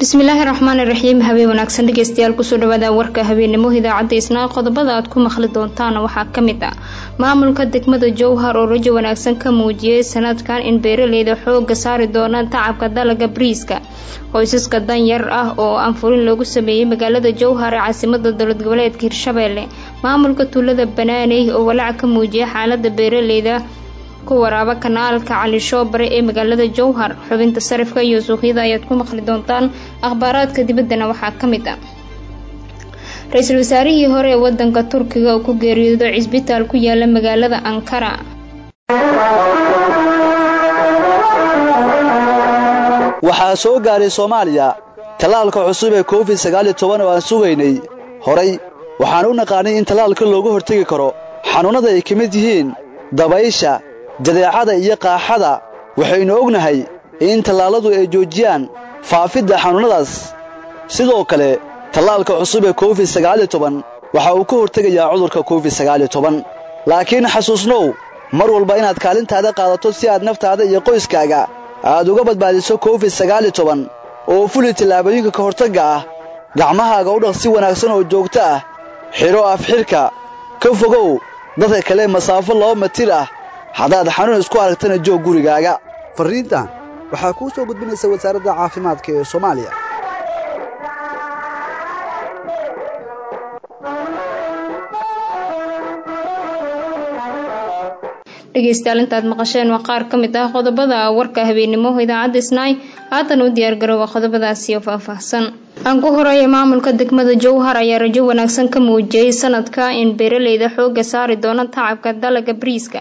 bismillaahi raxmaani raxiim habeen wanaagsan dhegeystayaal kusoo dhawaada warka habeennimo idaacadda isnaa qodobada aad ku maqli doontaan waxaa ka mid ah maamulka degmada jowhar oo rajo wanaagsan ka muujiyey sanadkan in beeraleyda xooga saari doonaan tacabka dalaga bariiska qoysaska danyar ah oo aan furin loogu sameeyey magaalada jowhar ee caasimada dowlad goboleedka hirshabeelle maamulka tuulada banaaney oo walaac ka muujiyay xaalada beeraleyda ku waraaba kanaalka cali shoobare ee magaalada jowhar xubinta sarifka iyo suuqyada ayaad ku maqli doontaan akhbaaraadka dibaddana waxaa ka mid ah ra-iisul wasaarihii hore ee wadanka turkiga oo ku geeriyoodo cisbitaal ku yaala magaalada ankara waxaa soo gaaray soomaaliya tallaalka cusub ee covid sagaaliyo toban oo aan sugaynay horay waxaan u naqaanay in tallaalka looga hortegi karo xanuunnada ay ka mid yihiin dabaysha jadeecada iyo qaaxada waxaynu ognahay in tallaalladu ay joojiyaan faafidda xanuunnadaas sidoo kale tallaalka cusub ee covid sagaaliyo toban waxa uu ka hortegayaa cudurka covid sagaaliyo toban laakiin xasuusnow mar walba inaad kaalintaada qaadato si aad naftaada iyo qoyskaaga aad uga badbaadiso covid sagaaliyo toban oo fuli tallaabooyinka ka hortagga ah gacmahaaga u dhaq si wanaagsan oo joogto ah xidho afxidhka ka fogow dadka kale masaafo laba matir ah haddaad xanuun isku aragtana joog gurigaaga farriintan waxaa kuu soo gudbinaysa wasaaradda caafimaadka ee soomaaliya dhegeystayaal intaad maqasheen waa qaar ka mid ah qodobada warka habeennimo idaacadda isnaay haatan u diyaargarooba qodobadaasi oo faahfaahsan aan ku horeeya maamulka degmada jowhar ayaa rajo wanaagsan ka muujiyey sanadka in beeraleyda xooga saari doona tacabka dalaga bariiska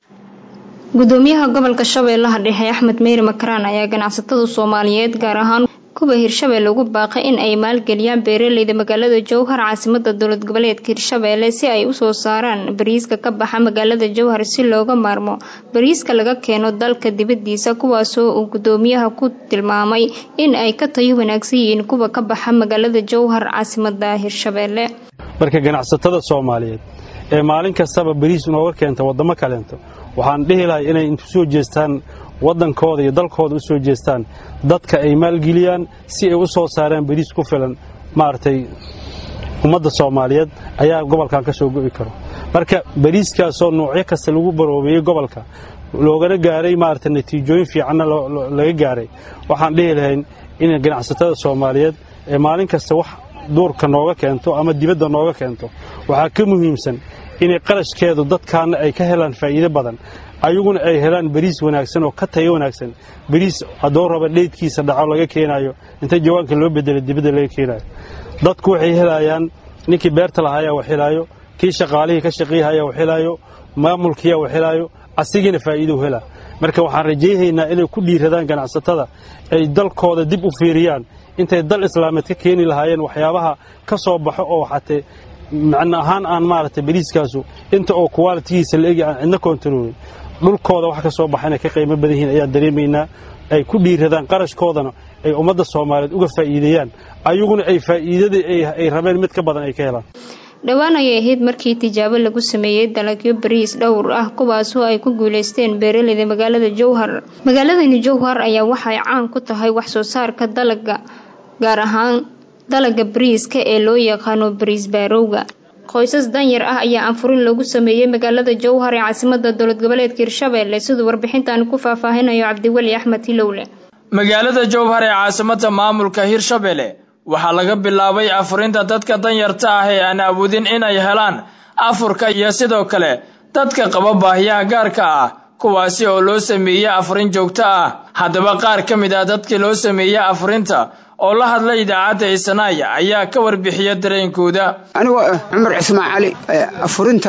gudoomiyaha gobolka shabeellaha dhexe axmed meyri makaraan ayaa ganacsatada soomaaliyeed gaar ahaan kuwa hirshabeelle ugu baaqay in ay maalgeliyaan beeraleyda magaalada jowhar caasimada dowlad goboleedka hirshabeelle si ay usoo saaraan bariiska ka baxa magaalada jowhar si looga maarmo bariiska laga keeno dalka dibadiisa kuwaasoo uu gudoomiyaha ku tilmaamay in ay ka tayo wanaagsan yihiin kuwa ka baxa magaalada jowhar caasimada hirshabeelle marka ganacsatada soomaaliyeed ee maalin kastaba bariis nooga keenta waddamo kaleento waxaan dhihi lahay inay intu soo jeestaan waddankooda iyo dalkooda u soo jeestaan dadka ay maalgeliyaan si ay u soo saaraan bariis ku filan maaragtay ummadda soomaaliyeed ayaa gobolkan ka soo go'i karo marka bariiskaasoo noocyo kasta lagu baroobeeyey gobolka loogana gaaray maaragtay natiijooyin fiicanna laga gaaray waxaan dhihi lahayn in ganacsatada soomaaliyeed ee maalin kasta wax duurka nooga keento ama dibadda nooga keento waxaa ka muhiimsan inay qarashkeedu dadkaanna ay ka helaan faa'iido badan ayaguna ay helaan bariis wanaagsan oo ka tayo wanaagsan bariis haddoo raba dheydkiisa dhaco laga keenaayo inta jawaanka loo bedelo dibadda laga keenaayo dadku waxay helayaan ninkii beerta lahaaya wax helaayo kii shaqaalihii ka shaqeeyahaya wax helaayo maamulkiiya wax helaayo asigiina faa'iidou helaa marka waxaan rajayhaynaa inay ku dhiiradaan ganacsatada ay dalkooda dib u fiiriyaan intay dal islaameed ka keeni lahaayeen waxyaabaha ka soo baxo oo xatee macno ahaan aan maaragtay bariiskaasu inta oo kuwaalitigiisa la egi aan cidna koontaroolin dhulkooda wax ka soo baxa inay ka qiimo badan yihiin ayaan dareemaynaa ay ku dhiiradaan qarashkoodana ay ummadda soomaaliyeed uga faa'iideeyaan ayaguna ay faa'iidadii ay rabeen mid ka badan ay ka helaan dhowaan ayay ahayd markii tijaabo lagu sameeyey dalagyo bariis dhowr ah kuwaasoo ay ku guuleysteen beeraleyda magaalada jowhar magaaladani jowhar ayaa waxay caan ku tahay wax soo saarka dalaga gaar ahaan dalaga bariiska ee loo yaqaano bariis baarowga qoysas danyar ah ayaa aanfurin loogu sameeyey magaalada jowhar ee caasimada dowlad goboleedka hirshabeelle siduu warbixintan ku faahfaahinayo cabdiweli axmed hilowle magaalada jowhar ee caasimada maamulka hirshabeelle waxaa laga bilaabay afurinta dadka danyarta ah ee aan awoodin inay helaan afurka iyo sidoo kale dadka qaba baahiyaha gaarka ah kuwaasi oo loo sameeyey afurin joogto ah haddaba qaar ka mid ah dadkii loo sameeyey afurinta oo la hadlay idaacadda isanaay ayaa ka warbixiya dareenkooda anigoo ah cumar cismaan cali afurinta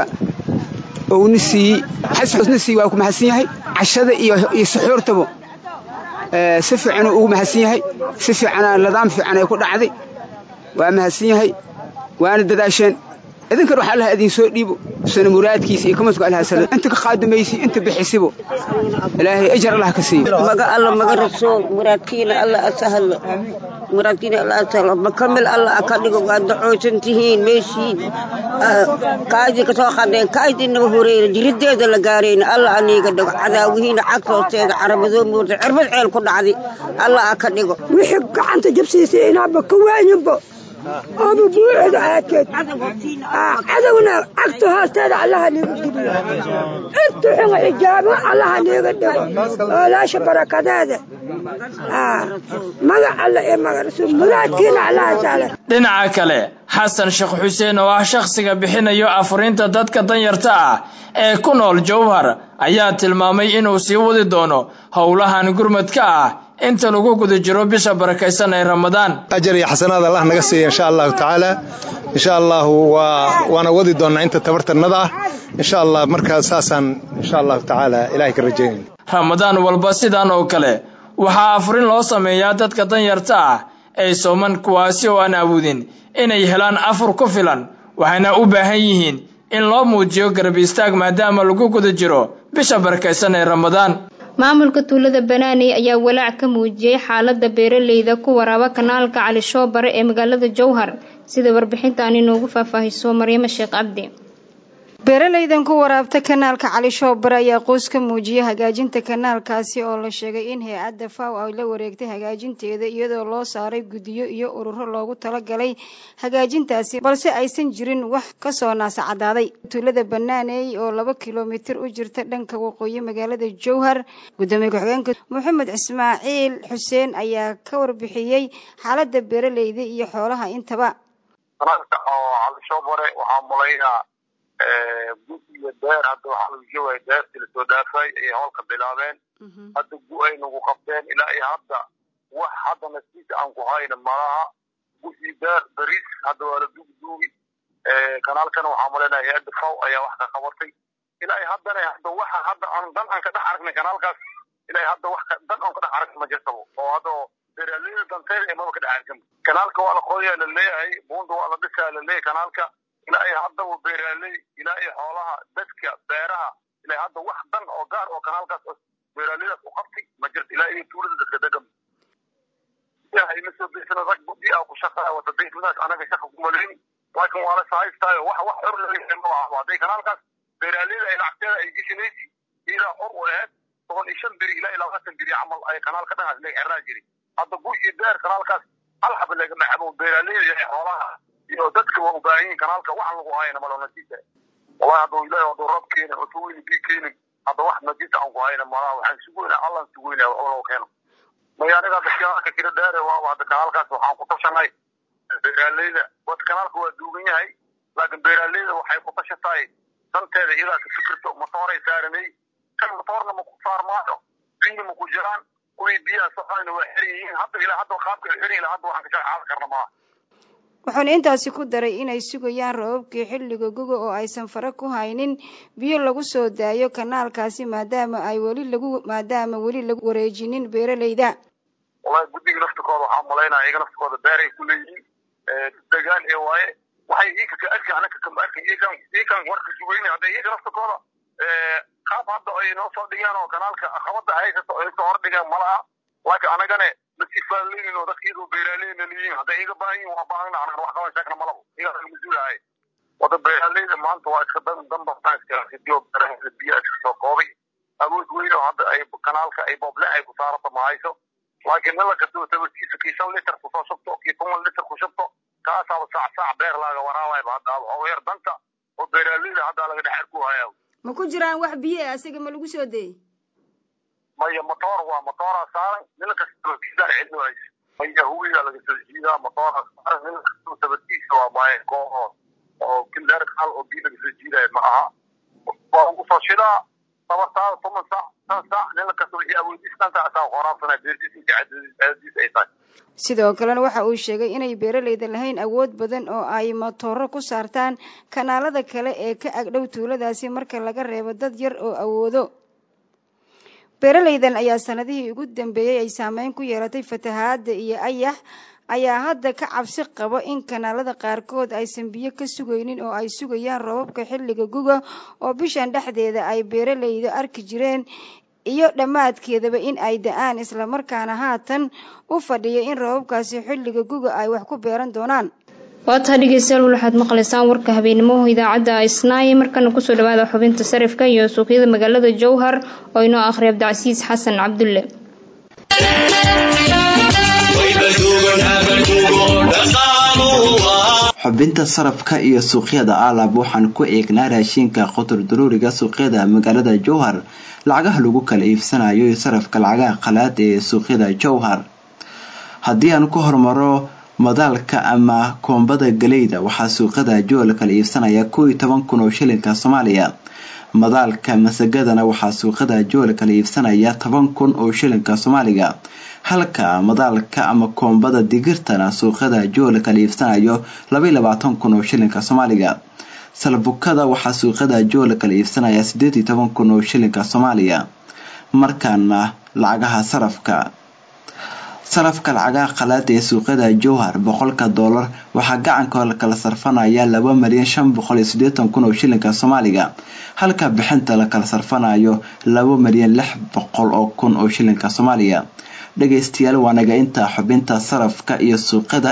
ouna siiyey xasna siiy waa ku mahadsan yahay cashada iyo suxuurtaba si fiicanuu ugu mahadsan yahay si fiicana nidaam fiican ay ku dhacday waa mahadsan yahay waana dadaasheen idinkan waxaa allaha idin soo dhiibo sana muraadkiisa iyo kamasku allaha sala inta ka qaadamaysi inta bixisibo ilaahay ajar allah ka siiyo maga alla maga rasuul muraadkiina alla asahlo muraadkiina alla asahlo makamil alla aka dhigo waa dacoosan tihiin meeshiin kaadii kasoo qadeen kaadiinaba horeeyna jirideeda la gaarayna alla aniiga dhigo cadaawihiina cagta hoosteeda caramadoo moorta cirbad ceel ku dhacday alla aka dhigo wixii gacanta jabsiisay inaaba ka waayinbo ama buuxda aakeed cadowna cagta hoosteeda allaha niiga geliyo intu xunga xijaabo allaha niiga dhigo oolaasha barakadeeda maga alla iyo maga rasuul muraadkiina allaha saala dhinaca kale xasan sheekh xuseen oo ah shakhsiga bixinayo afurinta dadka danyarta ah ee ku nool jowhar ayaa tilmaamay inuu sii wadi doono howlahan gurmadka ah inta lagu guda jiro bisha barakaysan ee ramadaan ajar iyo xasanaad allah naga siiya insha allahu tacaala insha allahu waana wadi doonnaa inta tabartanada ah insha allah markaa saasaan insha allahu tacaala ilahay ka rajaynayna ramadaan walba sidan oo kale waxaa afurin loo sameeyaa dadka danyarta ah ee sooman kuwaasi oo aan awoodin inay helaan afur ku filan waxayna u baahan yihiin in loo muujiyo garab istaag maadaama lagu guda jiro bisha barakaysan ee ramadaan maamulka tuulada banaaney ayaa walaac ka muujiyey xaalada beeraleyda ku waraaba kanaalka cali shoobare ee magaalada jowhar sida warbixintan inoogu faahfaahiso maryamo sheekh cabdi beeralaydan ku waraabta kanaalka cali shoobare ayaa qoys ka muujiyay hagaajinta kanaalkaasi oo la sheegay in hay-adda faw ay la wareegtay hagaajinteeda iyadoo loo saaray guddiyo iyo ururo loogu talagalay hagaajintaasi balse aysan jirin wax kasoo naasacadaaday tuulada banaaney oo laba kilomitir u jirta dhanka waqooyi magaalada jowhar gudoomiye ku-xigeenka maxamed ismaaciil xuseen ayaa ka warbixiyey xaalada beeraleyda iyo xoolaha intaba gu iyo deer hadda waxaa lagu sheegaya deertii lasoo dhaafay ayay howlka bilaabeen hadda gu ay nagu qabteen ilaa iyo hadda wax hadda nasiisa aan ku hayna malaha gu iyo deer bariis hadda waa la duugduugi kanaalkana waxaa malaynaya hay-adda faw ayaa wax ka qabatay ilaa iyo haddana hadda waxa hadda aan dan aan ka dhex aragnay kanaalkaas ilaa iyo hadda wax dan aan ka dhex aragna ma jirtabo oo hadda beeraleyda danteeda ee maba ka dhex aragsan kanaalka waa la qodayaa la leeyahay buunda waa la dhisaa la leeyahay kanaalka ilaa iyo haddaba beeraaley ilaa iyo xoolaha dadka beeraha ilaa hadda wax dan oo gaar oo kanaalkaas beeraaleydaas u qabtay ma jirto ilaa iyo tuulada dadka degan ina soo deysana rag gudi ah ku shaqaa wata deysmadaas anaga shaqa kumaleyn laakiin waa la sahaystaayo wax wax xor laleeyahay ma aha hadday kanaalkaas beeraaleyda ay lacagteeda ay geshinaysi ilaa xor u ahayd toban iyo shan beri ilaa iyo labaatan beri camal ay kanaalka dhangaas laga xirnaa jiray hadda gu iyo deer kanaalkaas hal xaba lagama cabo beeraaleyda iyo xoolaha iyo dadka waa u baahan yihin kanaalka waxaan lagu hayna malo nasiisa wallahi hadduu ilahi hadduu rab keenin cunto weyni bii keenin hadda wax nasiisa aan ku hayna malaha waxaan sugoynaa allan sugoynaa oo keeno maya aniga hadda kanaalka kira dheere waaba hadda kanaalkaas waxaan ku tashanay beeraaleyda wad kanaalka waa duugan yahay laakiin beeraaleyda waxay ku tashatay danteeda iyadaa ka fikirto matooray saaranay kan matoorna ma ku saarmaayo biyna ma ku jiraan kuwii biyaha soconayna waa xiran yihiin hadda ilaa hadda qaabka ay xiran ilaa hadda waxaan ka shaqaadan karna maaha wuxuuna intaasi ku daray inay sugayaan roobabkii xilliga guga oo aysan fare ku haynin biyo lagu soo daayo kanaalkaasi maadaama ay weli lagu maadaama weli lagu wareejinin beeraleyda wallahi guddiga naftikooda waxaa malaynaya iyaga naftikooda beeray ku leeyihiin degaan ee waaye waxay iika ka arki anaka kama arkin iyakan iyakan warka sugayna hadda iyaga naftikooda qaab hadda ay noo soo dhigaan oo kanaalka qabada haysato ay soo hordhigaan malaha laakiin anagane masifaaleynin oo dadka iyadoo beeraaleyna leeyihiin hadday iga baahan yihin waa baahana anaan wax qaban sheegna malabo iyaga laga mas-uulahay wada beeraaleyda maanta waa iska dan danbastaan iskalaasidiyo beeraheeda biyaha iska soo koobay awood weyn oo hadda ay kanaalka ay booblen ay ku saarato ma hayso laakiin nala kastoo tabartiisa kii shan liter kusoo shubto kii toban liter ku shubto kaasaaba saac saac beer laaga waraawayba hadda oo yar danta oo beeraaleyda hadda laga dhex arku hayaa ma ku jiraan wax biyo ah asiga ma lagu soo dayey maya motoor waa motooraa saaran nina kastoo kiisaan cidno hayso maya huwiga laga soo jiidaa motooraa saaran nina kastoo tabartiisa waa maaye koo oo kileer hal oo biyo laga soo jiidaayo ma aha waa ugu soo shidaa tabartaada toban saac shan saac nina kastoo wixii awoodiis dhanta asaa qoraabsanaa beertiis inta cadadiis ay tahay sidoo kalena waxa uu sheegay inay beeraleyda lahayn awood badan oo ay matooro ku saartaan kanaalada kale ee ka agdhow tuuladaasi marka laga reebo dad yar oo awoodo beeraleydan ayaa sanadihii ugu dambeeyey ay saameyn ku yeelatay fatahaada iyo ayax ayaa hadda ka cabsi qabo in kanaalada qaarkood aysan biyo ka sugaynin oo ay sugayaan roobabka xilliga guga oo bishan dhexdeeda ay beeralayda arki jireen iyo dhammaadkeedaba in ay da-aan islamarkaana haatan u fadhiya in roobabkaasi xilliga guga ay wax ku beeran doonaan waa taha dhegeystayaal waxaad maqlaysaan warka habeenimo idaacadda isnaaye markana kusoo dhawaada xubinta sarifka iyo suuqyada magaalada jowhar oo inoo akhriya abdicasiis xasan cabdulle xubinta sarafka iyo suuqyada aalab waxaan ku eegnaa raashinka qotor daruuriga suuqyada magaalada jowhar lacagaha lagu kala iibsanayo iyo sarafka lacagaha qalaad ee suuqyada jowhar haddii aan ku hormaro madaalka ama koombada galeyda waxaa suuqyada jowhar kala iibsanaya kow iyo toban kun oo shilinka soomaaliya madaalka masagadana waxaa suuqyada jowhar kala iibsanaya toban kun oo shilinka soomaaliga halka madaalka ama koombada digirtana suuqyada jowhar kala iibsanayo labaiyo labaatan kun oo shilinka soomaaliga salbukada waxaa suuqyada jowhar kala iibsanaya sideed iyo toban kun oo shilinka soomaaliya markaana lacagaha sarafka sarafka lacagaha qalaada ee suuqyada jowhar boqolka doolar waxaa gacanka kala sarfanaya laba malyan shan boqol iyo sideetan kun oo shilinka soomaaliga halka bixinta la kala sarfanayo laba malyan lix boqol oo kun oo shilinka soomaaliya dhageystayaal waa naga intaa xubinta sarafka iyo suuqyada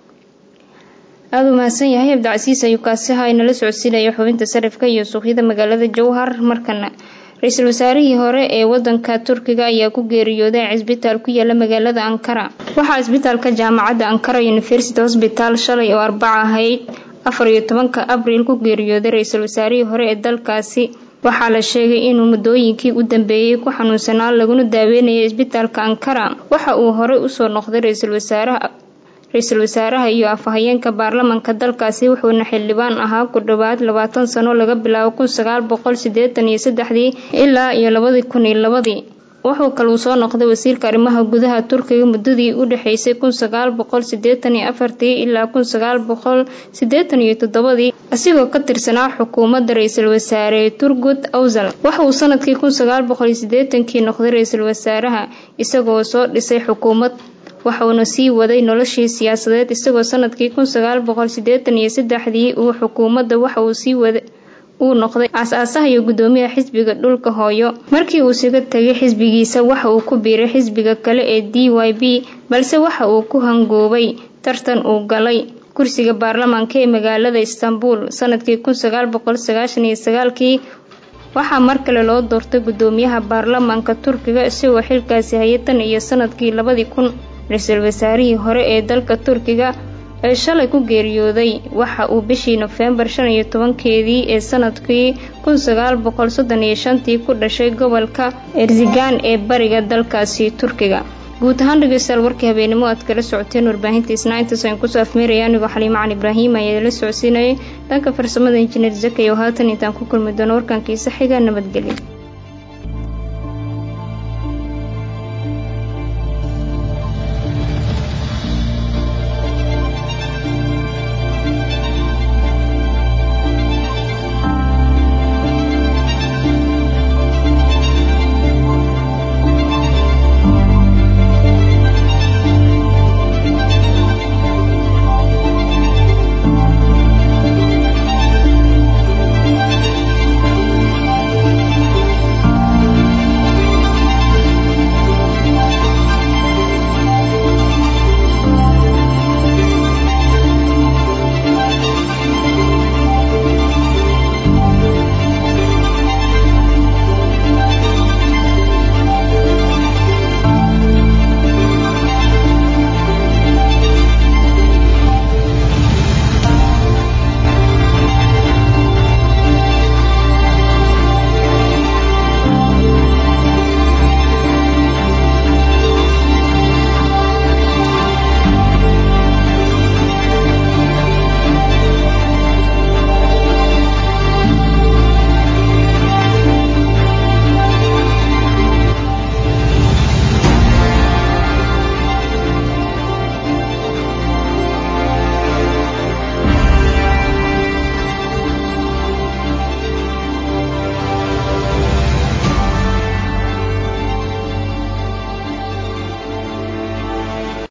aada u mahadsan yahay abdicasiis ayuu kaasi ha inala socodsiinaya xubinta sarifka iyo suuqyada magaalada jowhar markana ra-iisul wasaarihii hore ee wadanka turkiga ayaa ku geeriyooday cisbitaal ku yaala magaalada ankara waxaa cisbitaalka jaamacadda ankara university hosbital shalay oo arbaca ahayd afar iyo tobanka abriil ku geeriyooday ra-iisul wasaarihii hore ee dalkaasi waxaa la sheegay inuu muddooyinkii u dambeeyey ku xanuunsanaa laguna daaweynayay cisbitaalka ankara waxa uu horey usoo noqday ra-iisul wasaaraha ra-iisul wasaaraha iyo afhayeenka baarlamanka dalkaasi wuxuuna xildhibaan ahaa ku dhowaad labaatan sano laga bilaabo kun sagaal boqol sideetan iyo saddexdii ilaa iyo labadii kun iyo labadii wuxuu kaluu soo noqday wasiirka arrimaha gudaha turkiga muddadii u dhexeysay kun sagaal boqol sideetan iyo afartii ilaa kun sagaal boqol sideetan iyo toddobadii asigoo ka tirsanaa xukuumadda ra-iisul wasaare turgud awsal waxa uu sanadkii kun sagaal boqol iyo sideetankii noqday ra-iisul wasaaraha isagoo soo dhisay xukuumad waxauna sii waday noloshii siyaasadeed isagoo sanadkii kun sagaal boqol sideetan iyo saddexdii uu xukuumadda waxa uu sii wada uu noqday aas-aasaha iyo guddoomiyaha xisbiga dhulka hooyo markii uu siga tegay xisbigiisa waxa uu ku biiray xisbiga kale ee d y b balse waxa uu ku hangoobay tartan uu galay kursiga baarlamaanka ee magaalada istanbul sanadkii kun sagaal boqol sagaashan iyo sagaalkii waxaa mar kale loo doortay guddoomiyaha baarlamaanka turkiga isagoo xilkaasi hayay tan iyo sanadkii labadii kun ra-iisul wasaarihii hore ee dalka turkiga ee shalay ku geeriyooday waxa uu bishii nofembar shan iyo tobankeedii ee sanadkii kun sagaal boqol soddon iyo shantii ku dhashay gobolka erzigan ee bariga dalkaasi turkiga guud ahaan dhegeystayaal warkii habeenimo aad kala socoteen warbaahinta isnaa intaas aan kusoo afmeeraya anigoo xaliimo cali ibraahim ayaa la socodsiinayay dhanka farsamada injineer zakay oo haatan intaan ku kulmi doono warkankiisa xiga nabadgelyo